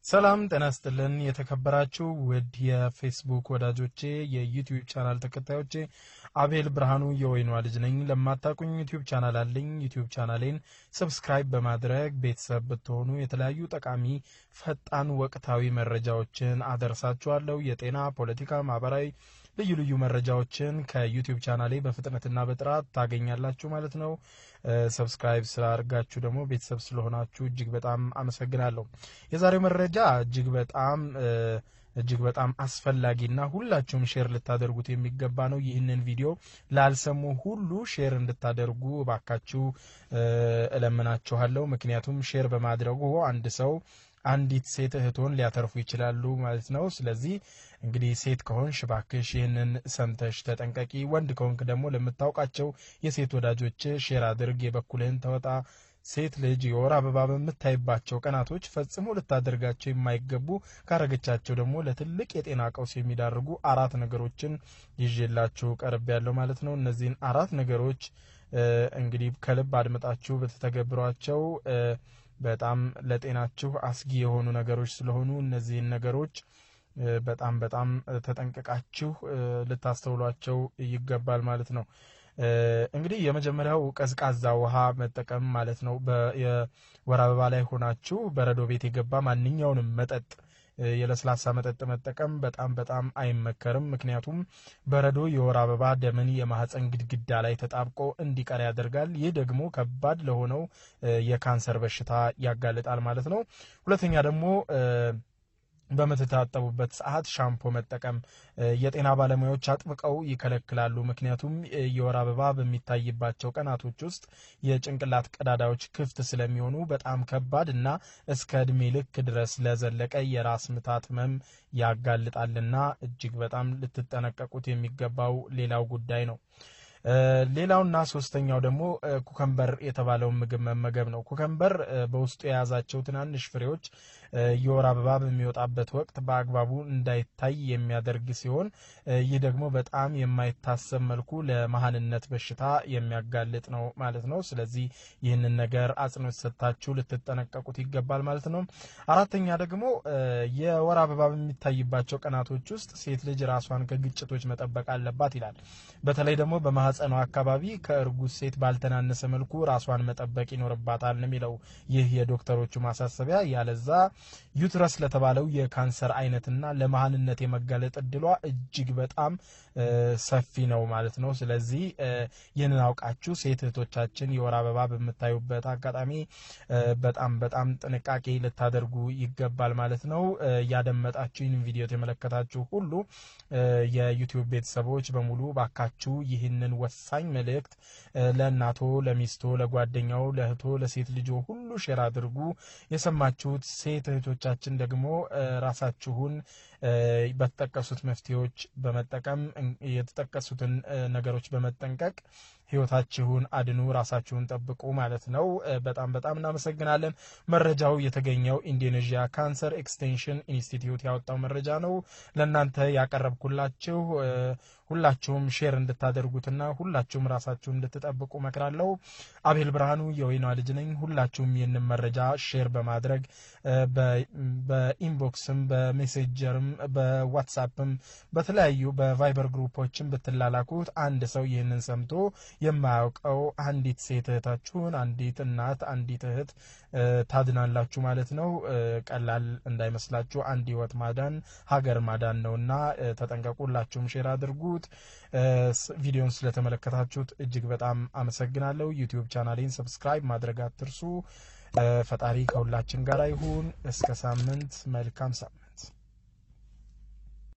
ሰላም ጤና ስጥልን። የተከበራችሁ ውድ የፌስቡክ ወዳጆቼ፣ የዩቲዩብ ቻናል ተከታዮቼ አቤል ብርሃኑ የወይኗ ልጅ ነኝ። ለማታውቁኝ ዩቲዩብ ቻናል አለኝ። ዩቲዩብ ቻናሌን ሰብስክራይብ በማድረግ ቤተሰብ ብትሆኑ የተለያዩ ጠቃሚ ፈጣን ወቅታዊ መረጃዎችን አደርሳችኋለሁ። የጤና፣ ፖለቲካ፣ ማህበራዊ ልዩ ልዩ መረጃዎችን ከዩቲዩብ ቻናሌ በፍጥነትና በጥራት ታገኛላችሁ ማለት ነው። ሰብስክራይብ ስላደርጋችሁ ደግሞ ቤተሰብ ስለሆናችሁ እጅግ በጣም አመሰግናለሁ። የዛሬው መረጃ እጅግ በጣም እጅግ በጣም አስፈላጊና ሁላችሁም ሼር ልታደርጉት የሚገባ ነው። ይህንን ቪዲዮ ላልሰሙ ሁሉ ሼር እንድታደርጉ እባካችሁ እለምናችኋለሁ። ምክንያቱም ሼር በማድረጉ አንድ ሰው አንዲት ሴት እህቶን ሊያተርፉ ይችላሉ ማለት ነው። ስለዚህ እንግዲህ ሴት ከሆንሽ እባክሽ ይህንን ሰምተሽ ተጠንቀቂ። ወንድ ከሆንክ ደግሞ ለምታውቃቸው የሴት ወዳጆች ሼር አድርግ፣ የበኩልህን ተወጣ። ሴት ልጅ የወር አበባ በምታይባቸው ቀናቶች ፈጽሞ ልታደርጋቸው የማይገቡ ካረገቻቸው ደግሞ ለትልቅ የጤና ቀውስ የሚዳርጉ አራት ነገሮችን ይዤላችሁ ቀርብ ያለው ማለት ነው። እነዚህን አራት ነገሮች እንግዲህ ከልብ አድምጣችሁ በተተገብሯቸው በጣም ለጤናችሁ አስጊ የሆኑ ነገሮች ስለሆኑ እነዚህን ነገሮች በጣም በጣም ተጠንቅቃችሁ ልታስተውሏቸው ይገባል ማለት ነው። እንግዲህ የመጀመሪያው ቀዝቃዛ ውሃ መጠቀም ማለት ነው። የወር አበባ ላይ ሆናችሁ በረዶ ቤት የገባ ማንኛውንም መጠጥ የለስላሳ መጠጥ መጠቀም በጣም በጣም አይመከርም። ምክንያቱም በረዶ የወር አበባ ደምን የማህፀን ግድግዳ ላይ ተጣብቆ እንዲቀር ያደርጋል። ይህ ደግሞ ከባድ ለሆነው የካንሰር በሽታ ያጋልጣል ማለት ነው። ሁለተኛ ደግሞ በምትታጠቡበት ሰዓት ሻምፖ መጠቀም የጤና ባለሙያዎች አጥብቀው ይከለክላሉ። ምክንያቱም የወር አበባ በሚታይባቸው ቀናቶች ውስጥ የጭንቅላት ቀዳዳዎች ክፍት ስለሚሆኑ በጣም ከባድ እና እስከ እድሜ ልክ ድረስ ለዘለቀ የራስ ምታት ህመም ያጋልጣልና እጅግ በጣም ልትጠነቀቁት የሚገባው ሌላው ጉዳይ ነው። ሌላውና ሶስተኛው ደግሞ ኩከምበር የተባለውን ምግብ መመገብ ነው። ኩከምበር በውስጡ የያዛቸው ትናንሽ ፍሬዎች የወር አበባ በሚወጣበት ወቅት በአግባቡ እንዳይታይ የሚያደርግ ሲሆን ይህ ደግሞ በጣም የማይታሰብ መልኩ ለመሀንነት በሽታ የሚያጋልጥ ነው ማለት ነው። ስለዚህ ይህንን ነገር አጽንኦት ሰጥታችሁ ልትጠነቀቁት ይገባል ማለት ነው። አራተኛ ደግሞ የወር አበባ በሚታይባቸው ቀናቶች ውስጥ ሴት ልጅ ራሷን ከግጭቶች መጠበቅ አለባት ይላል። በተለይ ደግሞ በማህፀኗ አካባቢ ከእርጉዝ ሴት ባልተናነሰ መልኩ ራሷን መጠበቅ ይኖርባታል ነው የሚለው ይህ የዶክተሮቹ ማሳሰቢያ። ያለዛ ዩትረስ ለተባለው የካንሰር አይነትና ለመሀንነት የመጋለጥ እድሏ እጅግ በጣም ሰፊ ነው ማለት ነው። ስለዚህ ይህንን አውቃችሁ ሴት እህቶቻችን የወር አበባ በምታዩበት አጋጣሚ በጣም በጣም ጥንቃቄ ልታደርጉ ይገባል ማለት ነው። ያደመጣችሁ ይህን ቪዲዮ የተመለከታችሁ ሁሉ የዩቲዩብ ቤተሰቦች በሙሉ ባካችሁ ይህንን ወሳኝ መልእክት ለእናቶ፣ ለሚስቶ፣ ለጓደኛው፣ ለእህቶ፣ ለሴት ልጆ ሁሉ ሼር አድርጉ። የሰማችሁት ሴት እህቶቻችን ደግሞ ራሳችሁን በተጠቀሱት መፍትሄዎች በመጠቀም የተጠቀሱትን ነገሮች በመጠንቀቅ ህይወታችሁን አድኑ፣ ራሳችሁን ጠብቁ ማለት ነው። በጣም በጣም እናመሰግናለን። መረጃው የተገኘው ኢንዶኔዥያ ካንሰር ኤክስቴንሽን ኢንስቲትዩት ያወጣው መረጃ ነው ለእናንተ ያቀረብኩላችሁ። ሁላችሁም ሼር እንድታደርጉትና ሁላችሁም ራሳችሁን እንድትጠብቁ መክራለሁ። አቤል ብርሃኑ የወይኗ ልጅ ነኝ። ሁላችሁም ይህንን መረጃ ሼር በማድረግ በኢንቦክስም፣ በሜሴጀርም፣ በዋትሳፕም በተለያዩ በቫይበር ግሩፖችም ብትላላኩት አንድ ሰው ይህንን ሰምቶ የማያውቀው አንዲት ሴት እህታችሁን አንዲት እናት አንዲት እህት ታድናላችሁ ማለት ነው። ቀላል እንዳይመስላችሁ አንድ ህይወት ማዳን ሀገር ማዳን ነውና ተጠንቀቁ። ሁላችሁም ሼር አድርጉት። ቪዲዮን ስለተመለከታችሁት እጅግ በጣም አመሰግናለሁ። ዩቲዩብ ቻናሌን ሰብስክራይብ ማድረግ አትርሱ። ፈጣሪ ከሁላችን ጋር ይሁን። እስከ ሳምንት፣ መልካም ሳምንት።